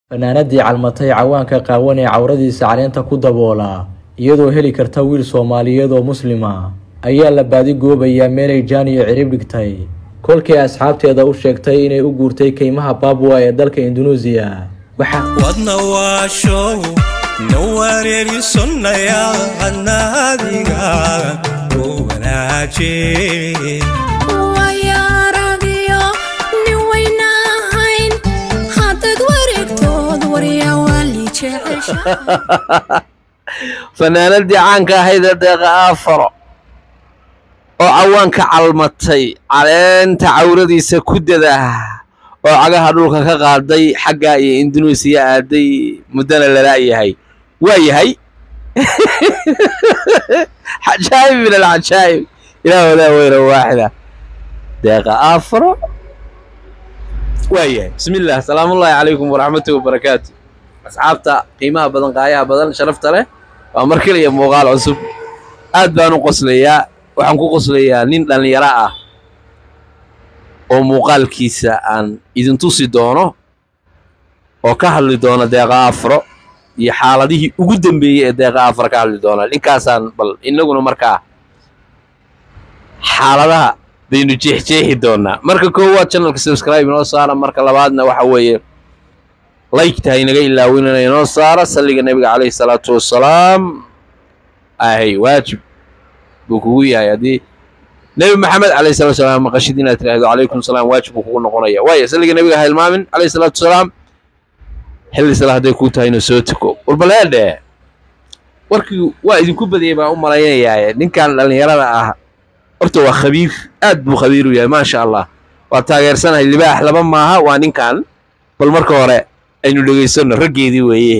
fanaanadii calmatay cawaanka qaawan ee cawradiisa caleenta ku daboola iyadoo heli karta wiil soomaaliyeed oo muslima ayaa la baadigoobayaa meelay jaan iyo cirib dhigtay kolkii asxaabteeda u sheegtay inay u guurtay keymaha baabwa ee dalka indunuusiya wadna waashow na wareerisonnaya adnaadiga u wanaaje wayaaragiyo nin wayna ahayn haddaad wareegtood waryaa waali jecesha fanaanadii caanka ahayd ee deeqa aafaro oo cawaanka calmatay caleenta cawradiisa ku dadah oo cagaha dhulka ka qaaday xaggaa iyo indunuusiya aaday muddana lala'yahay waa yahay cajaa'ib min alcajaa'ib ilaah wadaa weyna waaxida deeqa aafaro waa yahay bismi illah salaamullaahi calaykum waraxmatuhi wabarakaatu asxaabta qiimaha badan qaayaha badan sharafta leh waa mar keliya muuqaal cusub aad baan u qoslayaa waxaan ku qoslayaa nin dhallinyaro ah oo muuqaalkiisa aan idin tusi doono oo ka hadli doona deeqa afro iyo xaaladihii ugu dambeeyey ee deeqa afro ka hadli doona ninkaasaan bal innaguna markaa xaaladaha baynu jeexjeexi doonaa marka koowaad channelka subscribe inoo saara marka labaadna waxa weeye laygtaha inaga ilaawinana inoo saara salliga nebiga calayhi salaatu wassalaam ahay waajib buu kugu yahay haddii nebi maxamed calayhi salatu wasalaam maqashid inaad tiraahdo calaykum salaam waajib buu kugu noqonaya waayo salliga nebiga ha ilmaamin calayhi salaatu wasalaam xilli sala hadday kuu tahay inuu soo tuko warbaleedhe warkii waa idinku badiyay baan u malaynayaa ninkan dhallinyarada ah horta waa khabiir aad buu khabiir u yahay maasha allah waa taageersanahay libaax laba maaha waa ninkan bal marka hore aynu dhegaysanno raggeedii weeye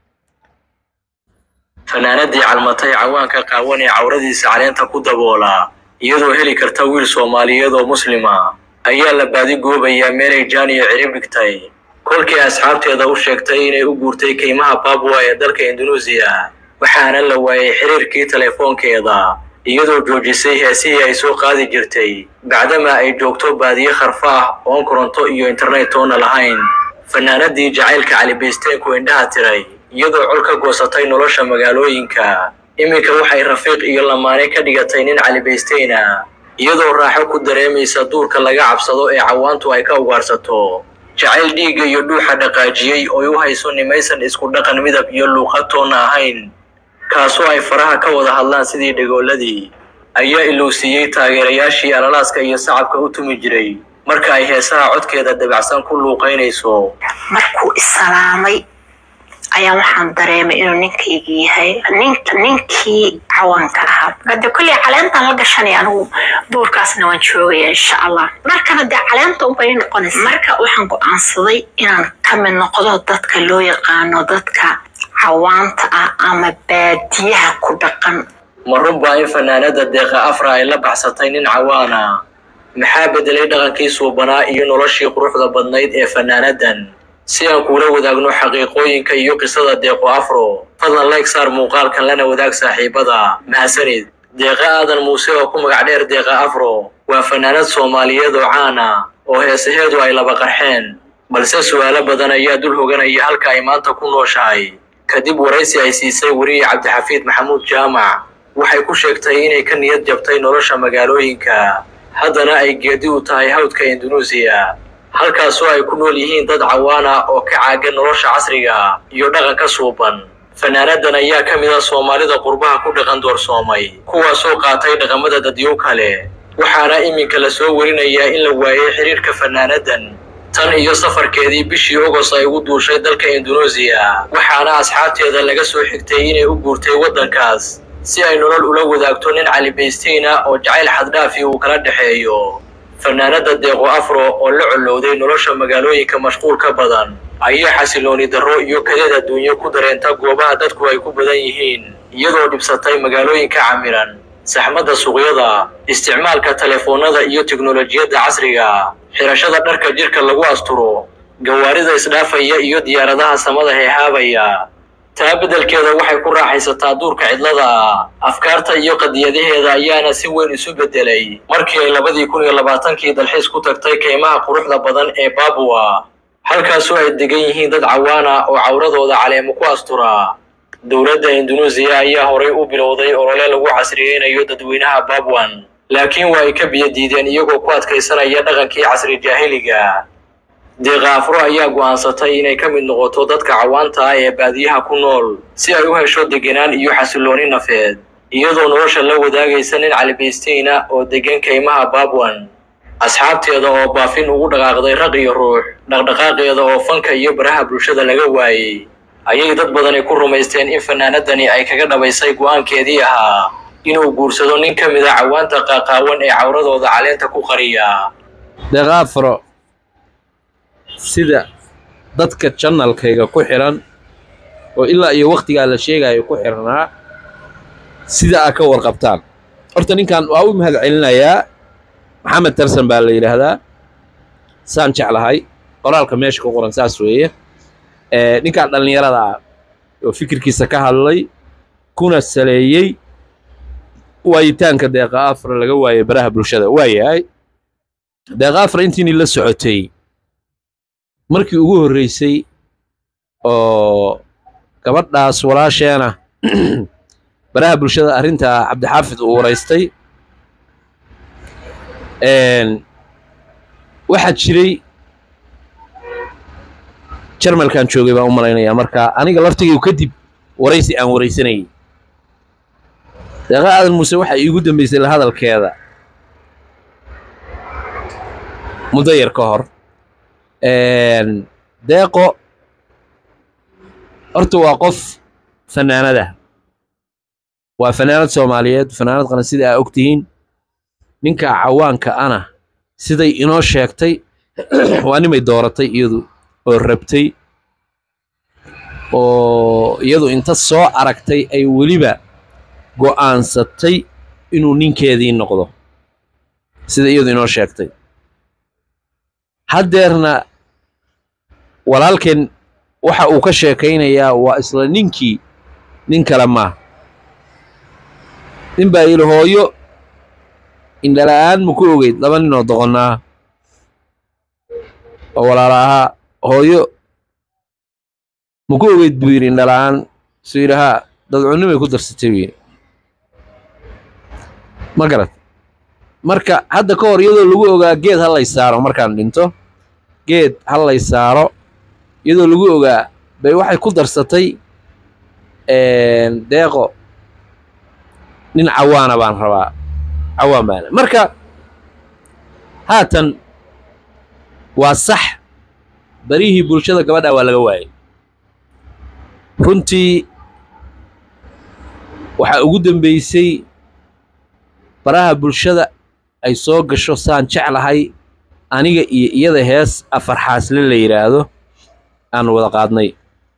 fanaanadii calmatay cawaanka qaawan ee cawradiisa caleenta ku daboola iyadoo heli karta wiil soomaaliyeed oo muslima ayaa la baadigoobayaa meelay jaan iyo cirib dhigtay kolkii asxaabteeda u sheegtay inay u guurtay keymaha baabwa ee dalka indunuusiya waxaana la waayay xiriirkii telefoonkeeda iyadoo joojisay heesihii ay soo qaadi jirtay bacdama ay joogto baadiye kharfa ah oon koronto iyo internet toona lahayn fanaanadii jacaylka calibaysteenku indhaha tiray iyadoo col ka goosatay nolosha magaalooyinka iminka waxay rafiiq iyo lamaane ka dhigatay nin calibaysteyna iyadoo raaxo ku dareemaysa duurka laga cabsado ee cawaantu ay ka ugaarsato jacayl dhiigga iyo dhuuxa dhaqaajiyey ooy u hayso nimaysan isku dhaqan midab iyo luuqad toonna ahayn kaasoo ay faraha ka wada hadlaan sidii dhegooladii ayaa ilowsiiyey taageerayaashii alalaaska iyo sacabka u tumi jiray marka ay heesaha codkeeda dabacsan ku luuqaynayso markuu isalaamay ayaa waxaan dareemay inuu ninkayga yahay ninka ninkii cawaanka ahaa hade kolley caleentaan la gashanaya anigu duurkaasna waan joogaya insha allah markana dee caleenta unbay noqonaysa marka waxaan go-aansaday inaan ka mid noqdo dadka loo yaqaano dadka cawaanta ah ama baadiyaha ku dhaqan ma runbaa in fanaanada deeqa afra ay la baxsatay nin cawaana maxaa bedelay dhaqankii suubanaa iyo noloshii quruxda badnayd ee fanaanadan si aan kuula wadaagno xaqiiqooyinka iyo qisada deeqo afro fadlan layg saar muuqaalkan lana wadaag saaxiibada mahadsanid deeqa aadan muuse oo ku magac dheer deeqa afro waa fanaanad soomaaliyeed oo caana oo heesaheedu ay laba qarxeen balse su'aalo badan ayaa dul hoganaya halka ay maanta ku nooshahay kadib waraysi ay siisay weriye cabdixafiid maxamuud jaamac waxay ku sheegtay inay ka niyad jabtay nolosha magaalooyinka haddana ay geedi u tahay hawdka indunuusiya halkaasoo ay ku nool yihiin dad cawaana oo ka caagan nolosha casriga iyo dhaqanka suuban fanaanadan ayaa ka mid ah soomaalida qurbaha ku dhaqan doorsoomay kuwaasoo qaatay dhaqamada dadyow kale waxaana iminka la soo werinayaa in la waayay xiriirka fanaanadan tan iyo safarkeedii bishii ogos ay ugu duushay dalka indunuusiya waxaana asxaabteeda laga soo xigtay inay u guurtay waddankaas si ay nolol ula wadaagto nin calibaysteyna oo jacayl xaddhaafi uu kala dhexeeyo fanaanada deeqo afro oo la collowday nolosha magaalooyinka mashquulka badan ayaa xasilooni darro iyo kadeed adduunyo ku dareenta goobaha dadku ay ku badan yihiin iyadoo dhibsatay magaalooyinka camiran saxmadda suuqyada isticmaalka telefoonnada iyo teknolojiyadda casriga xirashada dharka jirka lagu asturo gawaarida isdhaafaya iyo diyaaradaha samada heehaabaya taa beddelkeeda waxay ku raaxaysataa duurka cidlada afkaarta iyo qadiyadaheeda ayaana si weyn isu beddelay markii ay labadii kun iyo labaatankii dalxiis ku tagtay keymaha quruxda badan ee baabwa halkaasoo ay degan yihiin dad cawaan ah oo cawradooda caleemo ku asturaa dowladda indunuusiya ayaa horay u bilowday olole lagu casriyeynayo dadweynaha babwan laakiin waa ay ka biyo diideen iyagoo ku adkaysanaya dhaqankii casri jaahiliga deeqa afro ayaa go'aansatay inay ka mid noqoto dadka cawaanta ah ee baadiyaha ku nool si ay u hesho degenaan iyo xasillooni nafeed iyadoo nolosha la wadaagaysa nin calibaystiina oo degan kaymaha babwan asxaabteeda oo baafin ugu dhaqaaqday raq iyo ruux dhaqdhaqaaqeeda oo fanka iyo baraha bulshada laga waayey ayay dad badani ku rumaysteen in fanaanadani ay kaga dhabaysay go'aankeedii ahaa inuu guursado nin ka mid a cawaanta qaaqaawan ee cawradooda caleenta ku qariya deeqa afro sida dadka janalkayga ku xiran oo ilaa iyo wakhtigaa la sheegayo ku xirnaa sida aa ka warqabtaan horta ninkan waa u mahad celinayaa maxamed tarsan baa la yidhaahdaa saan jeclahay qoraalka meesha ku qoran saas weeye ninkaan dhallinyarada ah oo fikirkiisa ka hadlay kuna saleeyey waayitaanka deeqa afra laga waayay baraha bulshada waa yahay deeqa afra intiini la socotay markii ugu horreysay oo gabadhaas walaasheena baraha bulshada arrintaa cabdixaafid uu waraystay waxaa jiray jarmalkan joogay baan u malaynayaa marka aniga laftigaygu kadib waraysi aan waraysanayay deeqa aadan muuse waxaa iigu dambaysay la hadalkeeda muddo yar ka hor deeqo horta waa qof fanaanada waa fanaanad soomaaliyeed fanaanad qaran sida aa og tihiin ninka cawaanka ana siday inoo sheegtay waa nimay dooratay iyadu oo rabtay oo iyadu inta soo aragtay ay weliba go'aansatay inuu ninkeedii noqdo sida iyadu inoo sheegtay haddeerna walaalkeen waxa uu ka sheekaynayaa waa isla ninkii nin kale maa nin baa yidhi hooyo indhala'aan ma ku ogeyd laba ninoo doqonnaa oo walaala ahaa hooyo ma ku ogeyd buu yidhi indhala'aan suu yidhi haa dadcunnimay ku darsatay buu yidhi ma garat marka hadda ka hor iyadoo lagu ogaa geed ha lay saaro markaan dhinto geed ha lay saaro iyadoo lagu ogaa bay waxay ku darsatay deeqo nin cawaana baan rabaa cawaan baana marka haatan waa sax barihii bulshada gabadha waa laga waayay runtii waxaa ugu dambaysay baraha bulshada ay soo gasho saan jeclahay aniga iyo iyada hees afarxaasle la yidhaahdo aan wada qaadnay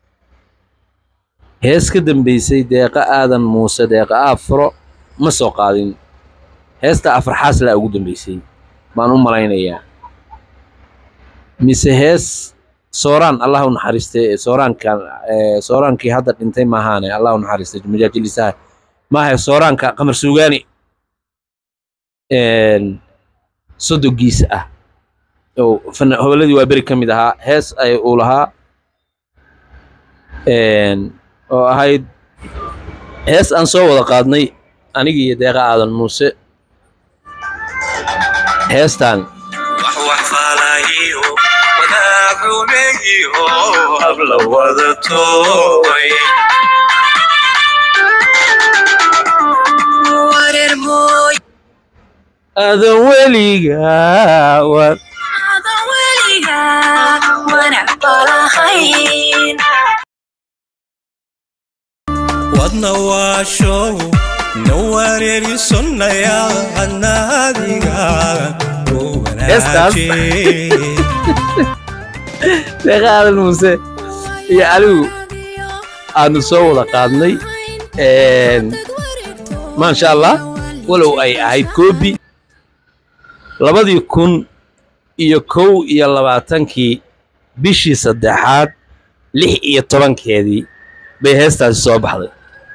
hees ka dambaysay deeqa aadan muuse deeqa aafro ma soo qaadin heesta afarxaaslaa ugu dambaysay baan u malaynayaa mise hees sooraan allah u naxariistay sooraankan sooraankii hadda dhintay maahaane allah u naxariistay majaajilisaha maaha sooraanka qamar suugaani sodogiisa ah oo hobolladii waa beri ka mid ahaa hees ay uu lahaa oo ahayd hees aan soo wada qaadnay anigi iyo deeqa aadan muuse heestaan adan weligaa war wadna waashow na wareerisonnaya adnaadiga u Heestaas. wanaaje deeqa aadan muuse iyo anigu aanu soo wada qaadnay maasha allah walow ay ahayd koobi labadii kun iyo kow iyo labaatankii bishii saddexaad lix iyo tobankeedii bay heestaasi soo baxday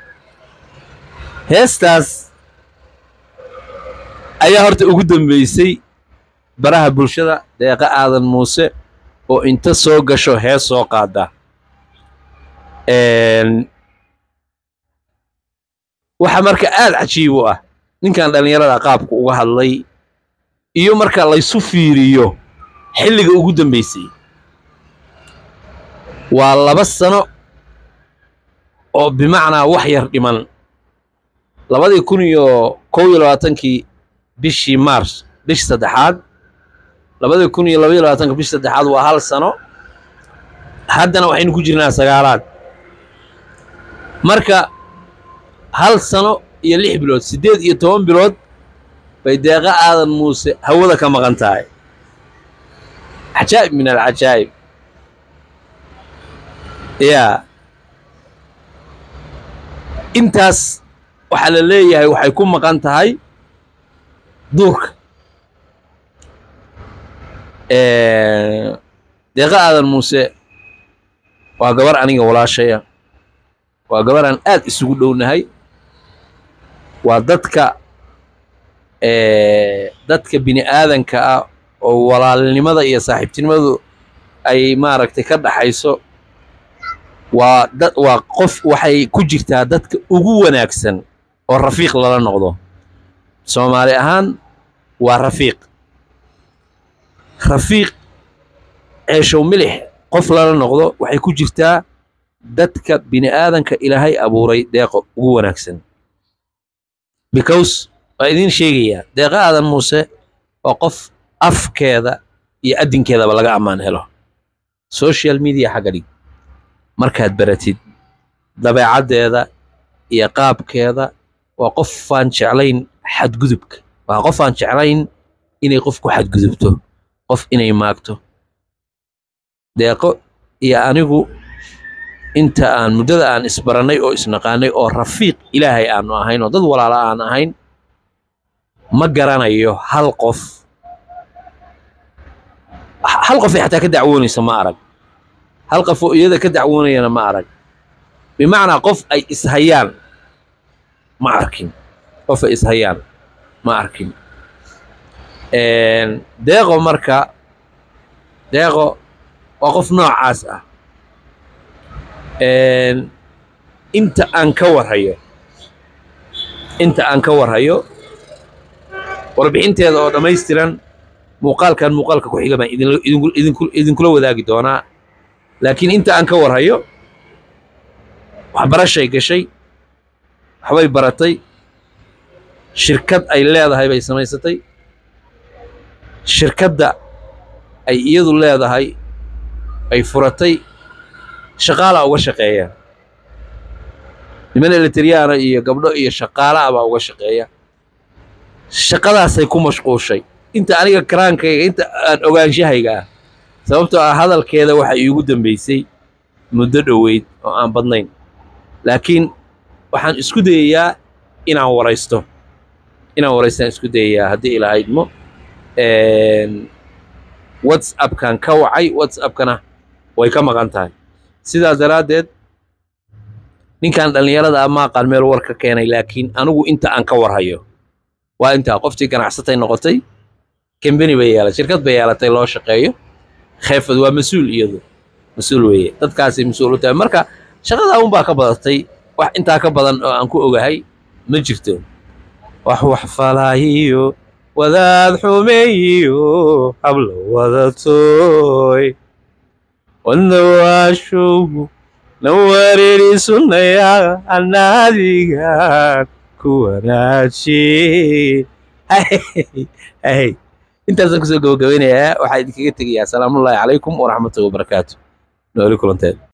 heestaas ayaa horta ugu dambaysay baraha bulshada deeqa aadan muuse oo inta soo gasho hees soo qaada waxa marka aad cajiib u ah ninkan dhallinyarada qaabku uga hadlay iyo marka laysu fiiriyo xilliga ugu dambaysay waa laba sano oo bimacnaa wax yar dhiman labadii kun iyo kow iyo labaatankii bishii mars bishii saddexaad labadii kun iyo labaiyo labaatanka bishii saddexaad waa hal sano haddana waxaynu ku jirnaa sagaalaad marka hal sano iyo lix bilood siddeed iyo toban bilood bay deeqa aadan muuse hawada ka maqan tahay cajaa'ib min alcajaa'ib yaa intaas waxaa la leeyahay waxay ku maqan tahay duurka deeqa aadan muuse waa gabar aniga walaashaya waa gabar aan aad isugu dhownahay waa dadka dadka bini aadanka ah oo walaalnimada iyo saaxiibtinimadu ay maaragtay ka dhaxayso waa da waa qof waxay ku jirtaa dadka ugu wanaagsan oo rafiiq lala noqdo soomaali ahaan waa rafiiq rafiiq ceeshow milix qof lala noqdo waxay ku jirtaa dadka bini aadanka ilaahay abuuray deeqo ugu wanaagsan because waa idiin sheegayaa deeqa aadan muuse waa qof afkeeda iyo addinkeedaba laga ammaan helo social media xagga dhig markaad baratid dabeecaddeeda iyo qaabkeeda waa qofaan jeclayn xadgudubka waa qofaan jeclayn inay qof ku xadgudubto qof inay maagto deeqo iyo anigu inta aan muddada aan isbarannay oo isnaqaanay oo rafiiq ilaahay aanu ahayn oo dad walaala aan ahayn ma garanayo hal qof hal qof ay xataa ka dacwoonaysa ma arag hal qof oo iyada ka dacwoonayana ma arag bimacnaa qof ay ishayaan ma arkin qof ay ishayaan ma arkin deeqo marka deeqo waa qof noocaas ah inta aan ka warhayo inta aan ka warhayo warbixinteeda oo dhammaystiran muuqaalkan muuqaalka ku xiga baan idinkula wadaagi doonaa laakiin inta aan ka warhayo waxbarashay gashay waxbay baratay shirkad ay leedahay bay samaysatay shirkadda ay iyadu leedahay ay furatay shaqaalaa uga shaqeeya niman eletriyaana iyo gabdho iyo shaqaala'a baa uga shaqeeya shaqadaasay ku mashquushay inta aniga karaankayga inta aan ogaanshahayga ah sababtoo ah hadalkeeda waxa iigu dambaysay muddo dhoweyd oo aan badnayn laakiin waxaan isku dayayaa inaan waraysto inaan waraystaan isku dayayaa haddii ilaa idmo whatsappkan ka wacay whatsappkana way ka maqan tahay sidaas daraaddeed ninkan dhallinyarada ah maaqaan meel war ka keenay laakiin anigu inta aan ka warhayo waa intaa qoftii ganacsatay noqotay kambeni bay yeelatay shirkad bay yeelatay loo shaqeeyo kheefad waa mas-uul iyadu mas-uul weeye dadkaasay mas-uul u tahay marka shaqadaa unbaa ka badatay wax intaa ka badan oo aan ku ogahay ma jirto wax wax falaayiyo wadaad xumeeyiyo hablo wadatoy wadawaashow na wareeri sunnaya anaadigan ku wanaaji intaasaan kusoo gabagabeynayaa waxaa idinkaga tegayaa asalaamullaahi calaykum waraxmatullahi wabarakaatu nooli kulanteed